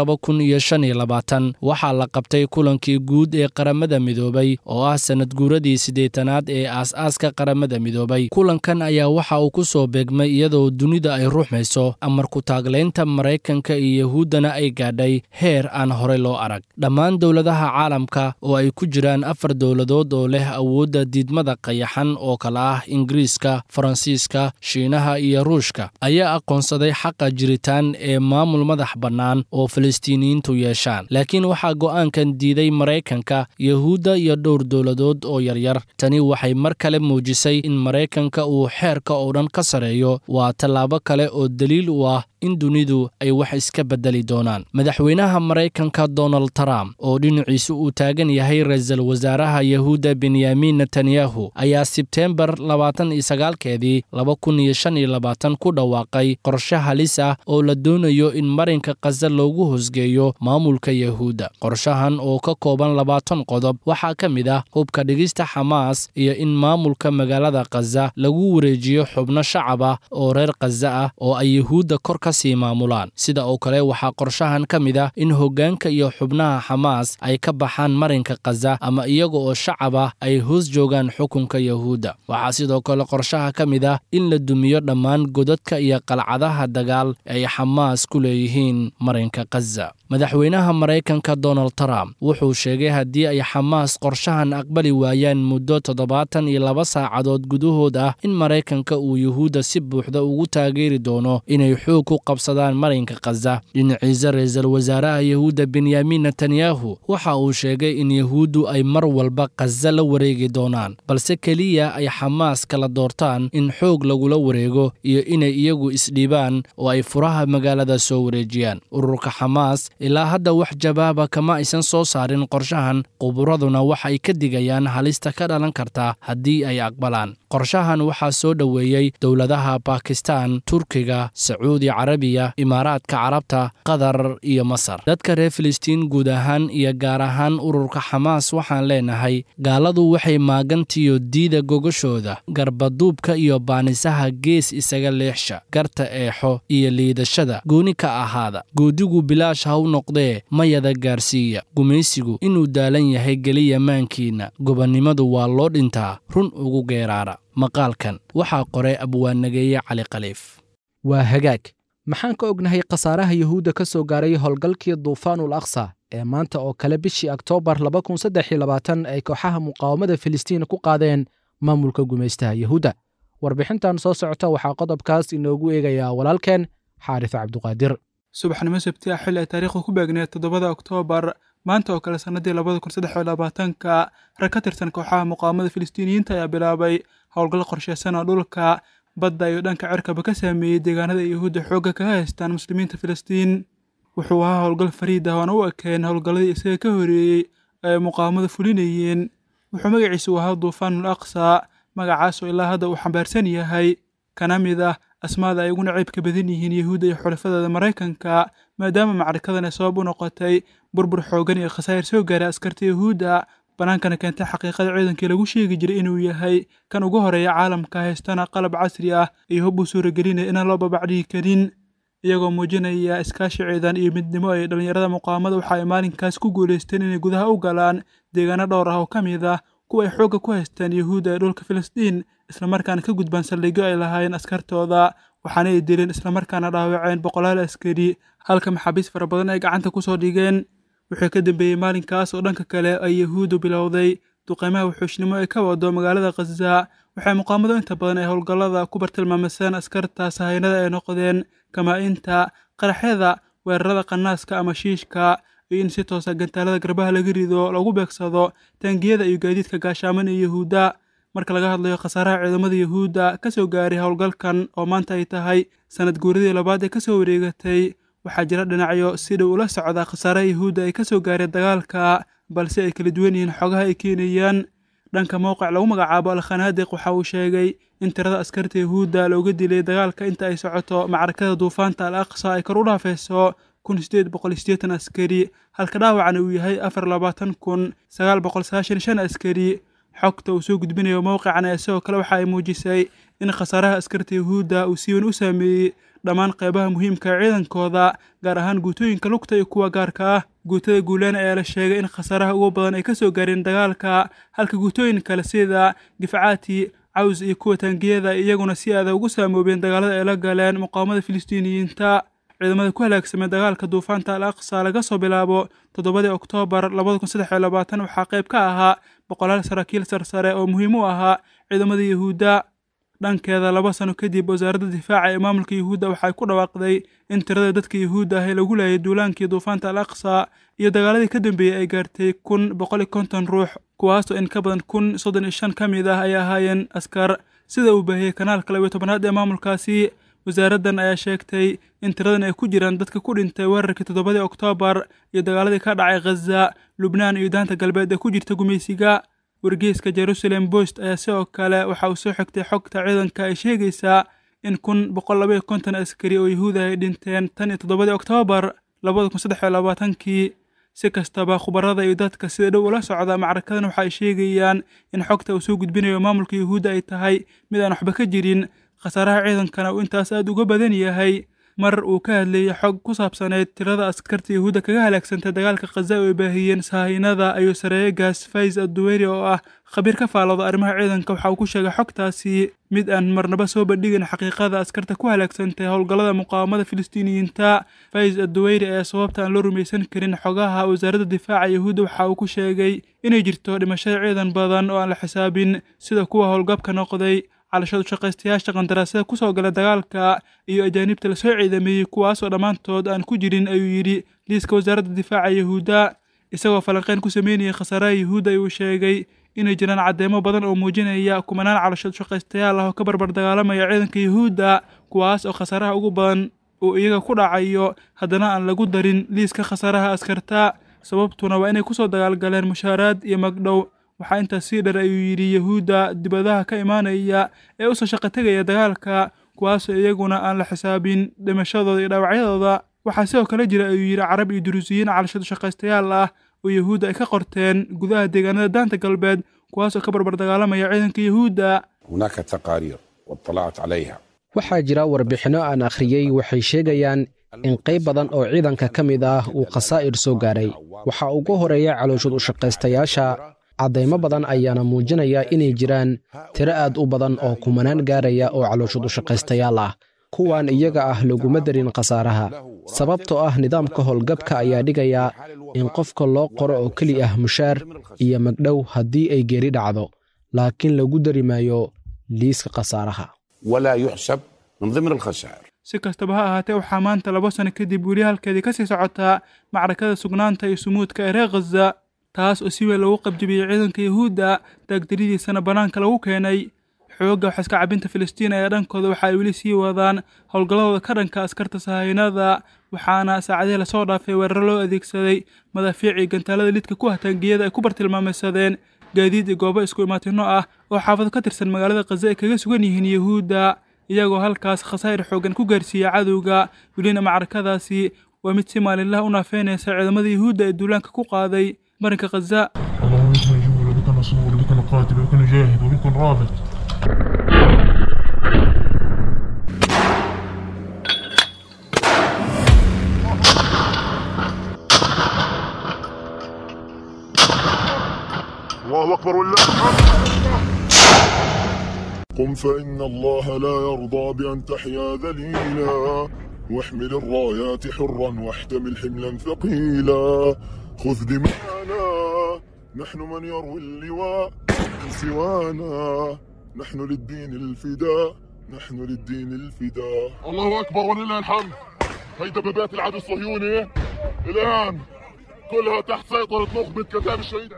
waxaa la qabtay kulankii guud ee qaramada midoobay oo ah sannad guuradii siddeetanaad ee aas-aaska qaramada midoobay kulankan ayaa waxa uu ku soo beegmay iyadoo dunida ay ruuxmayso amarku taaglaynta maraykanka iyo yahuuddana ay gaadhay heer aan horey loo arag dhammaan dowladaha caalamka oo ay ay ku jiraan afar dowladood oo leh awoodda diidmada qayaxan oo kale ah ingiriiska faransiiska shiinaha iyo ruushka ayaa aqoonsaday xaqa jiritaan ee maamul madax bannaan oo falastiiniyiintu yeeshaan laakiin waxaa go'aankan diiday maraykanka yahuudda iyo dhowr dowladood oo yaryar tani waxay mar kale muujisay in maraykanka uu xeerka oo dhan ka sareeyo waa tallaabo kale oo daliil u ah in dunidu ay wax iska beddeli doonaan madaxweynaha maraykanka donald trump oo dhinaciisu uu taagan yahay ra-iisul wasaaraha yahuudda benyamin netanyahu ayaa sebteembar labaatan iyo sagaalkeedii laba kun iyo shan iyo labaatan ku dhawaaqay qorshe halis ah oo la doonayo in marinka khaza loogu hosgeeyo maamulka yahuudda qorshahan oo ka kooban labaatan qodob waxaa ka mid ah hubka dhigista xamaas iyo in maamulka magaalada khaza lagu wareejiyo xubno shacab ah oo reer khaza ah oo ay yahuudda kor sii maamulaan sida oo kale waxaa qorshahan ka mid ah in hoggaanka iyo xubnaha xamaas ay ka baxaan marinka khaza ama iyaga oo shacab ah ay hoos joogaan xukunka yahuudda waxaa sidoo kale qorshaha ka mid ah in la dumiyo dhammaan godadka iyo qalcadaha dagaal ay xamaas ku leeyihiin marinka khaza madaxweynaha maraykanka donald trump wuxuu sheegay haddii ay xamaas qorshahan aqbali waayaan muddo toddobaatan iyo laba saacadood gudahood ah in maraykanka uu yuhuudda si buuxda ugu taageeri doono inay xoog ku qabsadaan marinka khaza dhinaciisa ra-iisul wasaaraha yahuudda benyamin netanyahu waxa uu sheegay in yahuuddu ay mar walba khaza la wareegi doonaan balse keliya ay xamaas kala doortaan in xoog lagula wareego iyo inay iyagu isdhiibaan oo ay furaha magaalada soo wareejiyaan ururka xamaas ilaa hadda wax jawaaba kama aysan soo saarin qorshahan quburaduna waxay ka digayaan halista ka dhalan karta haddii ay aqbalaan qorshahan waxaa soo dhoweeyey dowladaha bakistan turkiga sacuudi carabiya imaaraadka carabta qatar iyo masar dadka reer filistiin guud ahaan iyo gaar ahaan ururka xamaas waxaan leenahay gaaladu waxay maagantiyo diida gogashooda garbaduubka iyo baanisaha gees isaga leexsha garta eexo iyo liidashada gooni ka ahaada goodigu bilaash ha u noqdee mayada gaarsiiya gumaysigu inuu daalan yahay geliya maankiinna gobonnimadu waa loo dhintaa run ugu geeraara maqaalkan waxaa qoray abwaanageeye cali khaliif waa hagaag maxaan ka ognahay khasaaraha yuhuudda ka soo gaaray howlgalkii duufaanul aqsa ee maanta oo kale bishii oktoobar ay kooxaha muqaawamada filistiin ku qaadeen maamulka gumaystaha yuhuudda warbixintan soo socota waxaa qodobkaas inoogu eegayaa walaalkeen xaarif cabduqaadir subaxnimo sabti ah xilli ay taariikhdu ku beegneed toddobada oktoobar maanta oo kale sannadii labada kun saddex iyo labaatanka rag ka tirsan kooxaha muqaawamada filistiiniyiinta ayaa bilaabay howlgal qorsheysan oo dhulka badda iyo dhanka cirkaba ka saameeyey deegaanada yuhuudda xoogga kaga haystaan muslimiinta filistiin wuxuu ahaa howlgal fariid ah oona u ekeen howlgalladii isaga ka horeeyey ee ay muqaawamada fulinayeen wuxuu magaciisu ahaa duufaanul aqsa magacaas oo ilaa hadda uu xambaarsan yahay kana mid ah asmaada ay uguna ceybka badan yihiin yuhuudda iyo xulafadeeda maraykanka maadaama macrikadan ay sabab u noqotay burbur xooggan iyo khasaa'ir soo gaaray askarta yuhuudda bannaankana keentay xaqiiqada ciidankii lagu sheegi jiray inuu yahay kan ugu horeeya caalamka haystana qalab casri ah iyo hub uu suuragelinaya inaan loo babacdhigi karin iyagoo muujinaya iskaashi ciidan iyo midnimo ay dhallinyarada muqaamada waxa ay maalinkaas ku guulaysteen inay gudaha u galaan deegaano dhowr ah oo ka mid ah kuwa ay xoogga ku haystaan yuhuudda ee dhulka filistiin islamarkaana ka gudbaan saldhigyo ay lahaayeen askartooda waxaana ay dileen islamarkaana dhaawaceen boqolaal askari halka maxaabiis fara badan ay gacanta ku soo dhigeen wuxuu ka dambeeyey maalinkaas oo dhanka kale ay yuhuuddu bilowday duqeymaha wuxuushnimo ee ka wado magaalada khaza waxay muqaamadu inta badan ay howlgallada ku bartilmaamiseen askarta sahaynada ay noqdeen kamaa-inta qaraxyada weerarada qanaaska ama shiishka iyo in si toosa gantaalada garbaha laga rido lagu beegsado taangiyada iyo gaadiidka gaashaaman ee yuhuudda marka laga hadlayo khasaaraha ciidamada yuhuudda ka soo gaaray howlgalkan oo maanta ay tahay sanad guuradii labaad ee ka soo wareegatay waxaa jira dhinacyo si dhow ula socda khasaaraha yuhuudda ay ka soo gaareen dagaalka balse ay kala duwan yihiin xogaha ay keenayaan dhanka mowqic lagu magacaabo alkhanaadiq waxa uu sheegay in tirada askarta yuhuudda looga dilay dagaalka inta ay socoto macrakada duufaanta al aqsa ay kor u dhaafayso kun sideed boqol sideetan askari halka dhaawacna uu yahay afar labaatan kun sagaal boqol sagaashan shan askari xogta uu soo gudbinayo mowqican ee sidoo kale waxa ay muujisay in khasaaraha askarta yuhuudda uu si weyn u saameeyey dhammaan qeybaha muhiimka ee ciidankooda gaar ahaan guutooyinka lugta iyo kuwa gaarka ah guutada guulaan ayaa la sheegay in khasaaraha ugu badan ay ka soo gaareen dagaalka halka guutooyin kale sida difcaati caws iyo kuwa taangiyada iyaguna si aada ugu saamoobeen dagaalada ay la galeen muqaawamada filistiiniyiinta ciidamada ku halaagsamay dagaalka duufaanta al aqsa laga soo bilaabo toddobadii oktoobar labada kun saddex iyo labaatan waxaa qayb ka ahaa boqolaal saraakiil sarsare oo muhiim u ahaa ciidamada yuhuudda dhankeeda laba sano kadib wasaaradda difaaca ee maamulka yuhuudda waxay ku dhawaaqday in tirada dadka yuhuudda ah ee lagu laayay duulaankii duufaanta al aqsa iyo dagaaladii ka dambeeyey ay gaartay kun boqol iyo konton ruux kuwaasoo in ka badan kun soddon iyo shan ka mid ah ay ahaayeen askar sida uu baahiyey kanaalka labiyo tobanaad ee maamulkaasi wasaaraddan ayaa sheegtay in tiradan ay ku jiraan dadka ku dhintay weerarkii toddobadii oktoobar iyo dagaaladii ka dhacay khaza lubnaan iyo daanta galbeed ee ku jirta gumaysiga wargeyska jerusalem bost ayaa sidoo kale waxa uu soo xigtay xogta ciidanka ay sheegaysaa in kun boqol labaiyo konton askari oo yuhuuda ay dhinteen tan iyo toddobadii oktoobar labada kun saddex iyo labaatankii si kastaba khubarada iyo dadka sida dhow ula socda macrakadan waxa ay sheegayaan in xogta uu soo gudbinayo maamulka yuhuudda ay tahay mid aan waxba ka jirin khasaaraha ciidankana uu intaas aad uga badan yahay mar uu ka hadlayay xog ku saabsaneyd tirada askarta yuhuudda kaga halaagsantay dagaalka khaza oo ay baahiyeen sahaynada ayuu sareeye gaas fays adduweyri oo ah khabiir ka faalooda arrimaha ciidanka waxa uu ku sheegay xogtaasi mid aan marnaba soo bandhigin xaqiiqada askarta ku halaagsantay howlgallada muqaawamada filistiiniyiinta fays adduweyri ayaa sababta aan loo rumaysan karin xogaha wasaaradda difaaca yuhuudda waxa uu ku sheegay inay jirto dhimashada ciidan badan oo aan la xisaabin sida kuwa howlgabka noqday calashadu shaqaystayaasha qandaraasada ku soo gala dagaalka iyo ajaanibta lasoo ciidameeyey kuwaasoo dhammaantood aan ku jirin ayuu yidhi liiska wasaaradda difaaca yuhuudda isagoo falanqeyn ku sameynayay khasaaraha yuhuudda ayuu sheegay inay jiraan caddeemo badan oo muujinaya kumanaan calashadu shaqaystayaal ah oo ka barbar dagaalamaya ciidanka yuhuudda kuwaas oo khasaaraha ugu badan uu iyaga ku dhacayo haddana aan lagu darin liiska khasaaraha askarta sababtuna waa inay kusoo dagaalgaleen mushaaraad iyo magdhow waxaa intaas sii dheer ayuu yidhi yuhuudda dibadaha ka imaanaya ee usoo shaqo tegaya dagaalka kuwaasoo iyaguna aan la xisaabin dhimashadooda iyo dhaawacyadooda waxaa sidoo kale jira ayuu yidhi carab iyo duruusiyiin calashadu shaqaystayaal ah oo yuhuudda ay ka qorteen gudaha deegaanada daanta galbeed kuwaasoo ka barbar dagaalamaya ciidanka yuhuudda هناك تقارير واطلعت عليها waxaa jira warbixinno aan akhriyey waxay sheegayaan in qayb badan oo ciidanka ka mid ah uu khasaa'ir soo gaaray waxaa ugu horeeya calooshud u shaqaystayaasha caddaymo badan ayaana muujinaya inay jiraan tiro aad u badan oo kumanaan gaaraya oo calooshud u shaqaystayaal ah kuwan iyaga ah laguma darin khasaaraha sababtoo ah nidaamka howlgabka ayaa dhigaya in qofka loo qoro oo keli ah mushaar iyo magdhow haddii ay geeri dhacdo laakiin lagu dari maayo liiska khasaaraha ولا يحسب من ضمن الخسائر si kastaba ha ahaatee waxaa maanta laba sano kadib weli halkeedii ka sii socotaa macrakada sugnaanta iyo sumuudka ee reer khaza taas oo si weyn loogu qabjabiyey ciidanka yuhuudda taagdaridiisana bannaanka lagu keenay xoogga waxaiska cabinta filistiin ayaa dhankooda waxa ay weli sii wadaan howlgalladooda ka dhanka askarta sahaynada waxaana saacadihii lasoo dhaafay weeraro loo adeegsaday madaafiicii gantaalada lidka ku hataangiyada ay ku bartilmaameysadeen gaadiid iyo goobo isku imaatino ah oo xaafado ka tirsan magaalada khaza ay kaga sugan yihiin yuhuudda iyagoo halkaas khasaa'ir xooggan ku gaarsiiya cadowga welina macrakadaasi waa mid si maalinlaha u naafeynaysa ciidamada yuhuudda ee duulaanka ku qaaday marinka khaza اللهم بك نجول وبك نصور وبك نقاتل وبك نجاهد وبك نرابط الله أكبر ولله قم فإن الله لا يرضى بأن تحيا ذليلا واحمل الرايات حرا واحتمل حملا ثقيلا خذ دماءنا نحن من يروي اللواء من سوانا نحن للدين الفداء نحن للدين الفداء الله أكبر ولله الحمد هي دبابات العدو الصهيوني الآن كلها تحت سيطرة نخبة كتاب الشهيد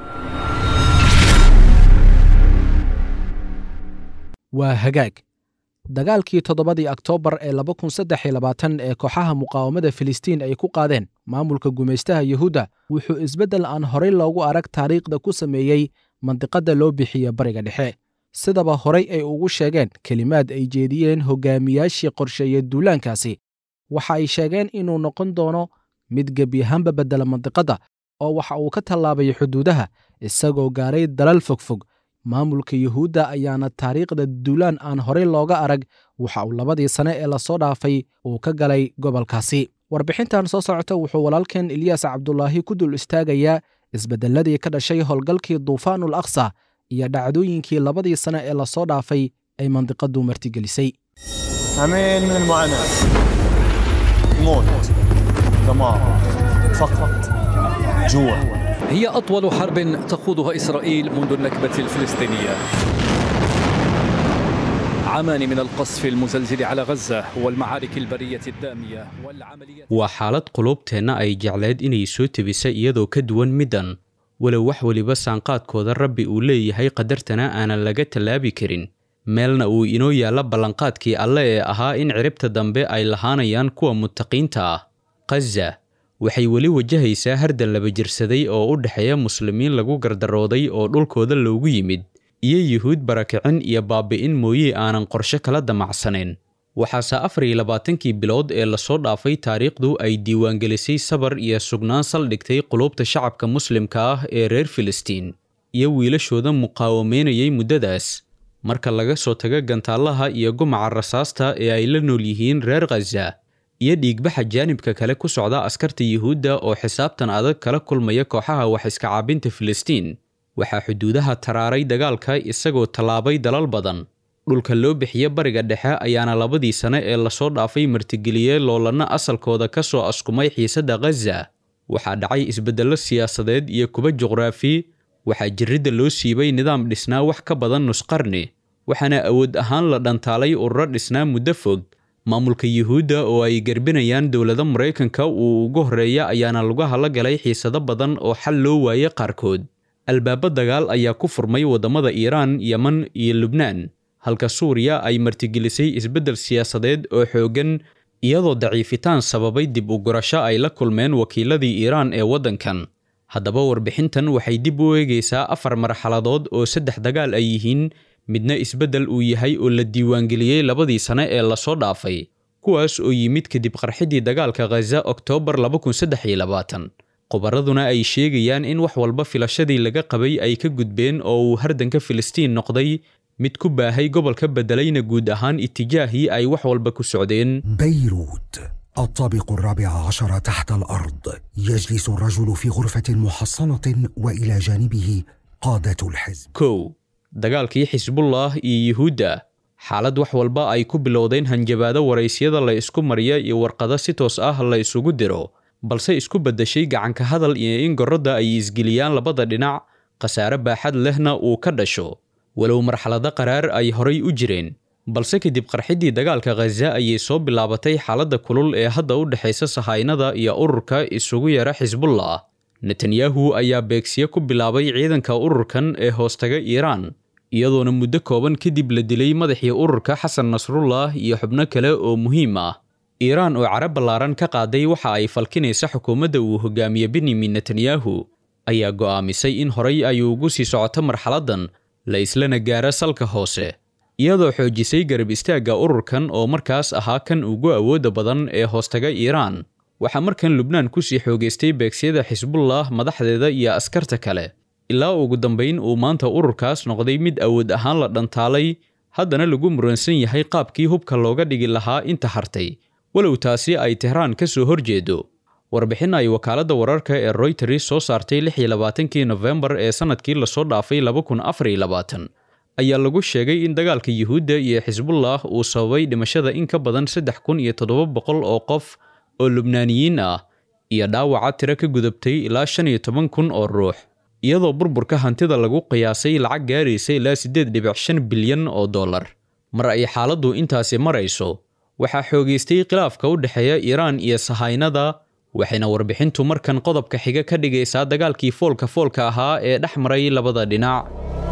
waa hagaag dagaalkii toddobadii oktoobar ee laba kun saddex iyo labaatan ee kooxaha muqaawamada filistiin ay ku qaadeen maamulka gumaystaha yuhuudda wuxuu isbeddel aan horay loogu arag taariikhda ku sameeyey mandiqadda loo bixiye bariga dhexe sidaba horay ay ugu sheegeen kelimaad ay jeediyeen hogaamiyaashii qorsheeyey duulaankaasi waxa ay sheegeen inuu noqon doono mid gebiyahaanba beddela mandiqadda oo waxa uu ka tallaabay xuduudaha isagoo gaaray dalal fogfog maamulka yuhuudda ayaana taariikhda duulaan aan horey looga arag waxa uu labadii sane ee lasoo dhaafay uu ka galay gobolkaasi warbixintan soo socota wuxuu walaalkeen eliyaas cabdulaahi ku dul istaagayaa isbeddelladii ka dhashay howlgalkii duufaanul aqsa iyo dhacdooyinkii labadii sane ee lasoo dhaafay ay mandiqadu martigelisay عامين من المعاناة موت دمار فقط جوع هي أطول حرب تخوضها إسرائيل منذ النكبة الفلسطينية عامان من القصف المزلزل على غزة والمعارك البرية الدامية والعمليات waa xaalad qulubteenna ay jecleed inay soo tebisa iyadoo ka duwan middan walow wax weliba saanqaadkooda rabbi uu leeyahay qadartana aanan laga tallaabi karin meelna uu inoo yaalla ballanqaadkii alle ee ahaa in ciribta dambe ay lahaanayaan kuwa muttaqiinta ah khaza waxay weli wajahaysaa hardan laba jirsaday oo u dhexeeya muslimiin lagu gardarooday oo dhulkooda loogu yimid iyo yuhuud barakicin iyo baabi'in mooye aanan qorshe kala damacsanayn waxaase afar iyo labaatankii bilood ee lasoo dhaafay taariikhdu ay diiwaangelisay sabar iyo sugnaan saldhigtay qulubta shacabka muslimka ah ee reer filistiin iyo wiilashooda muqaawameynayay muddadaas marka laga soo tago gantaallaha iyo gumaca rasaasta ee ay la nool yihiin reer khaza iyo dhiigbaxa jaanibka kale ku socda askarta yuhuudda oo xisaabtan adag kala kulmaya kooxaha wax iska caabinta filistiin waxaa xuduudaha taraaray dagaalka isagoo tallaabay dalal badan dhulka loo bixiye bariga dhexe ayaana labadii sane ee lasoo dhaafay martigeliyey loolanna asalkooda ka soo askumay xiisadda khaza waxaa dhacay isbeddello siyaasadeed iyo kuba juqraafi waxaa jirridda loo siibay nidaam dhisnaa wax ka badan nusqarni waxaana awood ahaan la dhantaalay ururo dhisnaa muddo fog maamulka yuhuudda oo ay garbinayaan dowlada maraykanka uu ugu horreeya ayaana lugaha la galay xiisado badan oo xal loo waayey qaarkood albaabo dagaal ayaa ku furmay waddamada iiraan yeman iyo lubnaan halka suuriya ay martigelisay isbeddel siyaasadeed oo xooggan iyadoo daciifitaan sababay dib u gurasho ay la kulmeen wakiiladii iiraan ee waddankan haddaba warbixintan waxay dib u eegaysaa afar marxaladood oo saddex dagaal ay yihiin midna isbeddel uu yahay oo la diiwaangeliyey labadii sane ee lasoo dhaafay kuwaas oo yimid kadib qarxidii dagaalka khaza oktoobar khubaraduna ay sheegayaan in wax walba filashadii laga qabay ay ka gudbeen oo uu hardanka filistiin noqday mid ku baahay gobolka beddelayna guud ahaan itijaahii ay wax walba ku socdeen بيروت الطابق الرابع عشر تحت الأرض يجلس الرجل في غرفة محصنة وإلى جانبه قادة الحزب kow dagaalkii xisbullah iyo yuhuudda xaalad wax walba ay ku bilowdeen hanjabaado waraysyada la isku mariya iyo warqado si toos ah la isugu diro balse isku beddeshay gacanka hadal iyo in gorrodda ay isgeliyaan labada dhinac khasaare baaxad lehna uu ka dhasho walow marxalado qaraar ay horay u jireen balse kadib qarxidii dagaalka khaza ayay soo bilaabatay xaaladda kulul ee hadda u dhexaysa sahaynada iyo ururka isugu yara xisbullah netanyahu ayaa beegsiye ku bilaabay ciidanka ururkan ee hoostaga iiraan iyadoona muddo kooban kadib la dilay madaxii ururka xasan nasrullah iyo xubno kale oo muhiim ah iiraan oo carab ballaaran ka qaaday waxa ay falkinaysa xukuumadda uu hogaamiye benyamin netanyahu ayaa go'aamisay in horay ay ugu sii socoto marxaladdan la islana gaaro salka hoose iyadoo xoojisay garab istaagga ururkan oo markaas ahaa kan ugu awoodda badan ee hoostaga iiraan waxaa markan lubnaan ku sii xoogaystay beegsiyada xisbullah madaxdeeda iyo askarta kale ilaa ugu dambayn uu maanta ururkaas noqday mid awood ahaan la dhantaalay haddana lagu muransan yahay qaabkii hubka looga dhigi lahaa inta hartay walow taasi ay tehraan ka soo horjeedo warbixin ay wakaaladda wararka ee royters soo saartay lix iyo labaatankii nofembar ee sannadkii lasoo dhaafay laba kun afar iyo labaatan ayaa lagu sheegay in dagaalka yuhuudda iyo xisbullah uu sababay dhimashada in ka badan saddex kun iyo toddoba boqol oo qof oo lubnaaniyiin ah iyo dhaawaca tiro ka gudubtay ilaa shan iyo toban kun oo ruux iyadoo burburka hantida lagu qiyaasay lacag gaaraysa ilaa siddeed dhibic shan bilyan oo dollar mar ay xaaladdu intaasi marayso waxaa xoogaystay khilaafka u dhexeeya iiraan iyo sahaynada waxayna warbixintu markan qodobka xiga ka dhigaysaa dagaalkii foolka foolka ahaa ee dhex maray labada dhinac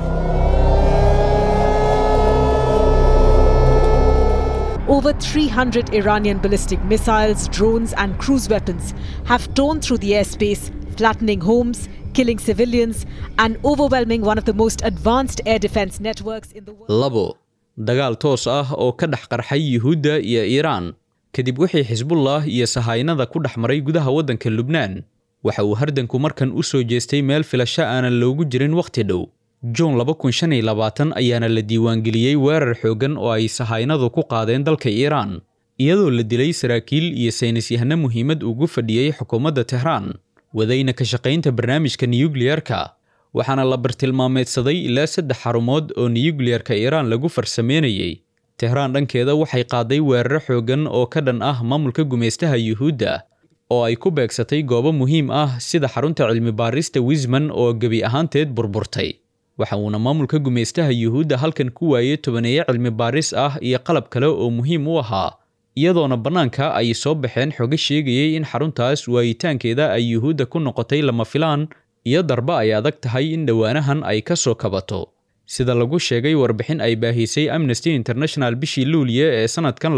Over 300 Iranian ballistic missiles, drones, and cruise weapons have torn through the airspace, flattening homes, killing civilians, and overwhelming one of the most advanced air defense networks in the world. labo dagaal toos ah oo ka dhex qarxay yuhuudda iyo iiraan kadib wixii xisbullah iyo sahaynada ku dhex maray gudaha waddanka lubnaan waxa uu hardanku markan u soo jeestay meel filasho aanan loogu jirin wakhti dhow juun ayaana la diiwaangeliyey weerar xooggan oo ay sahaynadu ku qaadeen dalka iiraan iyadoo la dilay saraakiil iyo saynisyahano muhiimad ugu fadhiyey xukuumadda tehraan wadayna ka shaqaynta barnaamijka niyukliyarka waxaana la bartilmaameedsaday ilaa saddex xarumood oo niyukliyarka iiraan lagu farsameynayey tehraan dhankeeda waxay qaaday weeraro xooggan oo ka dhan ah maamulka gumaystaha yuhuudda oo ay ku beegsatay goobo muhiim ah sida xarunta cilmi baarista wisman oo gebi ahaanteed burburtay waxa uuna maamulka gumaystaha yuhuudda halkan ku waayey tobaneeyo cilmi baaris ah iyo qalab kale oo muhiim u ahaa iyadoona bannaanka ay soo baxeen xogo sheegayey in xaruntaas waayitaankeeda ay yuhuudda ku noqotay lama filaan iyo darba ay adag tahay in dhowaanahan ay ka soo kabato sida lagu sheegay warbixin ay baahisay amnesty international bishii luuliye ee sannadkan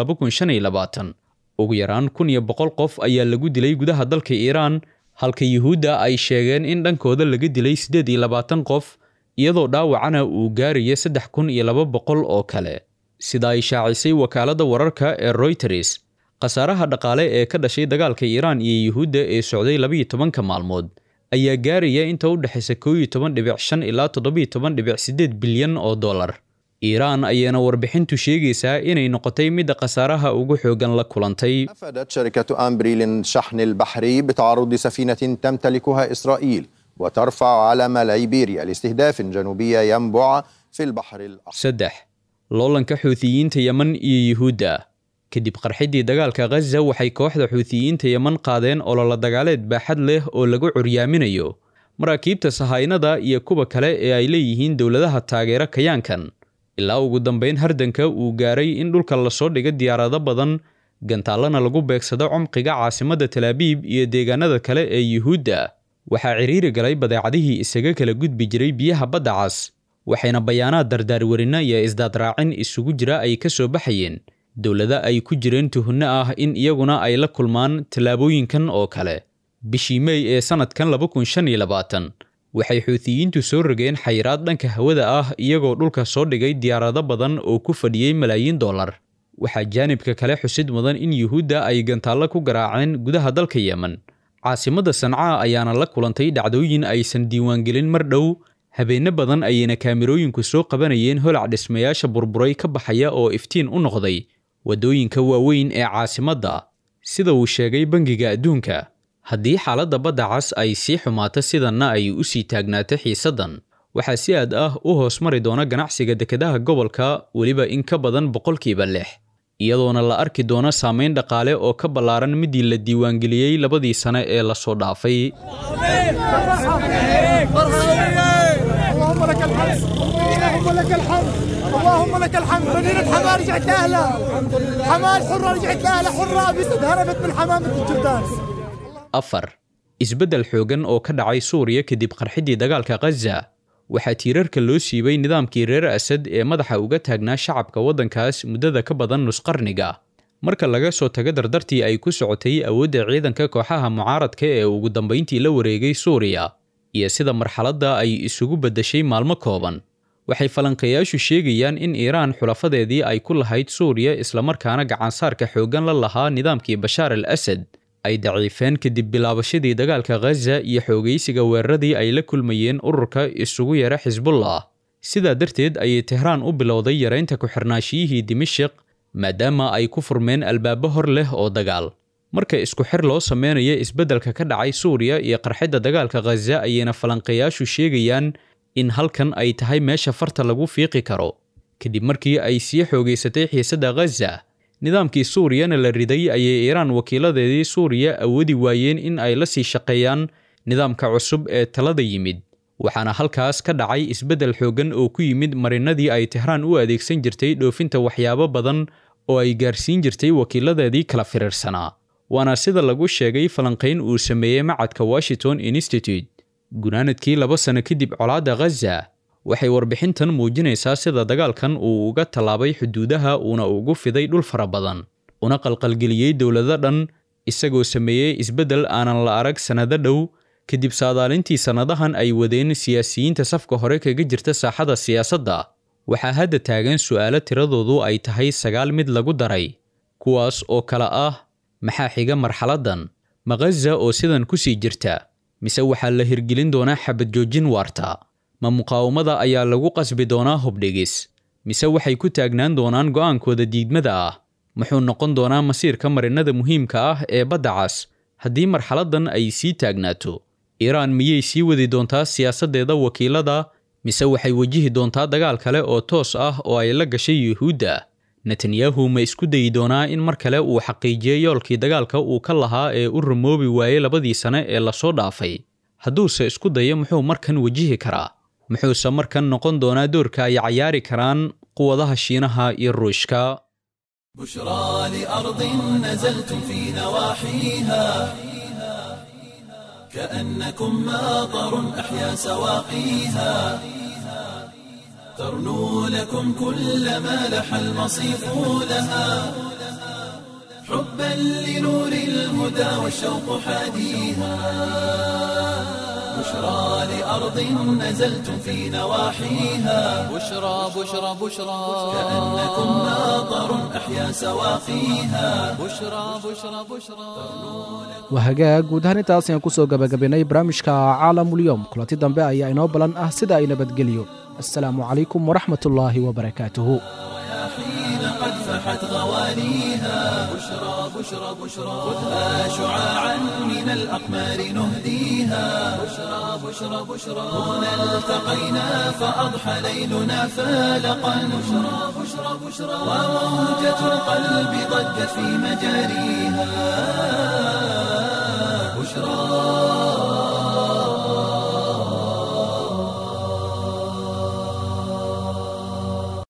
ugu yaraan kun iyo boqol qof ayaa lagu dilay gudaha dalka iiraan halka yuhuudda ay sheegeen in dhankooda laga dilay siddeed iyo labaatan qof iyadoo dhaawacana uu gaaraya saddex kun iyo laba boqol oo kale sida ay shaacisay wakaaladda wararka ee royters khasaaraha dhaqaale ee ka dhashay dagaalka iiraan iyo yuhuudda ee socday labiyo tobanka maalmood ayaa gaaraya inta u dhexaysa koo iyo toban dhibic shan ilaa toddobiyo toban dhibic siddeed bilyan oo dollar iiraan ayaana warbixintu sheegaysaa inay noqotay midda khasaaraha ugu xoogan la kulantay أفادت شركة أمبريل الشحن البحري بتعرض سفينة تمتلكها إسرائيل وترفع علم ليبيريا لاستهداف جنوبي ينبع في البحر الأحمر saddex loolanka xuutiyiinta yeman iyo yuhuudda kadib qarxidii dagaalka khaza waxay kooxda xuutiyiinta yeman qaadeen ololo dagaaleed baaxad leh oo lagu curyaaminayo maraakiibta sahaynada iyo kuwa kale ee ay leeyihiin dowladaha taageera kayaankan ilaa ugu dambayn hardanka uu gaaray in dhulka lasoo dhiga diyaarado badan gantaallana lagu beegsado cumqiga caasimadda talaabiib iyo deegaanada kale ee yuhuudda waxaa ciriiri galay badeecadihii isaga kala gudbi jiray biyaha badda cas waxayna bayaanaad dardaarwarinno iyo isdaadraacin isugu jira ay ka soo baxayeen dowlado ay ku jireen tuhunno ah in iyaguna ay la kulmaan tallaabooyinkan oo kale bishii mey ee sannadkan waxay xuutiyiintu soo rogeen xayiraad dhanka hawada ah iyagoo dhulka soo dhigay diyaarado badan oo ku fadhiyey malaayiin dollar waxaa jaanibka kale xusid mudan in yuhuudda ay gantaallo ku garaaceen gudaha dalka yemen caasimadda sancaa ayaana la kulantay dhacdooyin aysan diiwaangelin mar dhow habeenno badan ayayna kaamirooyinku soo qabanayeen holac dhismayaasha burburay ka baxaya oo iftiin u noqday waddooyinka waaweyn ee caasimadda sida uu sheegay bangiga adduunka haddii xaaladda badda cas ay sii xumaato sidanna ay u sii taagnaato xiisaddan waxaa si aad ah u hoos mari doona ganacsiga dekedaha gobolka weliba in ka badan boqolkiiba lix iyadoona la arki doono saamayn dhaqaale oo ka ballaaran midii la diiwaangeliyey labadii sane ee lasoo dhaafay اللهم لك الحمد اللهم لك الحمد اللهم لك الحمد مدينة حماة رجعت لأهلها حماة حرة رجعت لأهلها حرة بسد هربت من حمامة الجردان afar isbeddel xoogan oo ka dhacay suuriya kadib qarxidii dagaalka khaza waxaa tiirarka loo siibay nidaamkii reer asad ee madaxa uga taagnaa shacabka waddankaas muddada ka badan nusqarniga marka laga soo tago dardartii ay ku socotay awoodda ciidanka kooxaha mucaaradka ee ugu dambayntii la wareegay suuriya iyo sida marxaladda ay isugu beddeshay maalmo kooban waxay falanqeeyaashu sheegayaan in iiraan xulafadeedii ay ku lahayd suuriya islamarkaana gacansaarka xooggan la lahaa nidaamkii bashaar al asad ay daciifeen kadib bilaabashadii dagaalka khaza iyo xoogaysiga weeraradii ay la kulmayeen ururka isugu yara xisbullah sidaa darteed ayay tehraan u bilowday yaraynta ku-xirnaashiyihii dimashiq maadaama ay ku furmeen albaabo hor leh oo dagaal marka isku xir loo sameynayo isbeddelka ka dhacay suuriya iyo qarxidda dagaalka khaza ayayna falanqeeyaashu sheegayaan in halkan ay tahay meesha farta lagu fiiqi karo kadib markii ay sii xoogaysatay xiisadda khaza nidaamkii suuriyana la riday ayay iiraan wakiiladeedii suuriya awoodi waayeen in ay la sii shaqeeyaan nidaamka cusub ee talada yimid waxaana halkaas ka dhacay isbeddel xooggan oo ku yimid marinadii ay tehraan u adeegsan jirtay dhoofinta waxyaabo badan oo ay gaarsiin jirtay wakiiladeedii kala firiirsanaa waana sida lagu sheegay falanqayn uu sameeyey macadka washington institute gunaanadkii laba sano kadib colaadda khaza waxay warbixintan muujinaysaa sida dagaalkan uu uga tallaabay xuduudaha uuna ugu fiday dhul fara badan una qalqalgeliyey dowlado dhan isagoo sameeyey isbeddel aanan la arag sannado dhow kadib saadaalintii sannadahan ay wadeen siyaasiyiinta safka hore kaga jirta saaxada siyaasadda waxaa hadda taagan su'aalo tiradoodu ay tahay sagaal mid lagu daray kuwaas oo kale ah maxaa xiga marxaladdan ma khaza oo sidan ku sii jirta mise waxaa la hirgelin doonaa xabad joojin waarta ma muqaawamada ayaa lagu qasbi doonaa hubdhigis mise waxay ku taagnaan doonaan go'aankooda diidmada ah muxuu noqon doonaa masiirka marinada muhiimka ah ee badda cas haddii marxaladdan ay sii taagnaato iiraan miyay sii wadi doontaa siyaasaddeeda wakiilada mise waxay wajihi doontaa dagaal kale oo toos ah oo ay la gashay yuhuudda netanyahu ma isku dayi doonaa in mar kale uu xaqiijiyo yoolkii dagaalka uu ka lahaa ee u rumoobi waayey labadii sane ee lasoo dhaafay hadduuse isku dayo muxuu markan wajihi karaa muxuuse markan noqon doonaa doorka ay cayaari karaan quwadaha shiinaha iyo ruushka بشرى لأرض نزلتم في نواحيها كأنكم ماطر أحيا سواقيها ترنو لكم كل ما لح المصيف لها حبا لنور الهدى والشوق حاديها بشرى لأرض نزلتم في نواحيها بشرى بشرى بشرى كأنكم ماطر أحيا سواقيها بشرى بشرى بشرى waa hagaag guud ahaan intaas ayaan ku soo gabagabaynay barnaamijka caalamulyoom kulanti dambe ayaa inoo balan ah sida ay nabadgelyo assalaamu calaykum waraxmat ullaahi wabarakaatuhu حين قد فحت غوانيها بشرى بشرى بشرى خذها شعاعا من الأقمار نهديها بشرى بشرى بشرى هنا التقينا فأضحى ليلنا فالقا بشرى بشرى بشرى وموجة القلب ضجت في مجاريها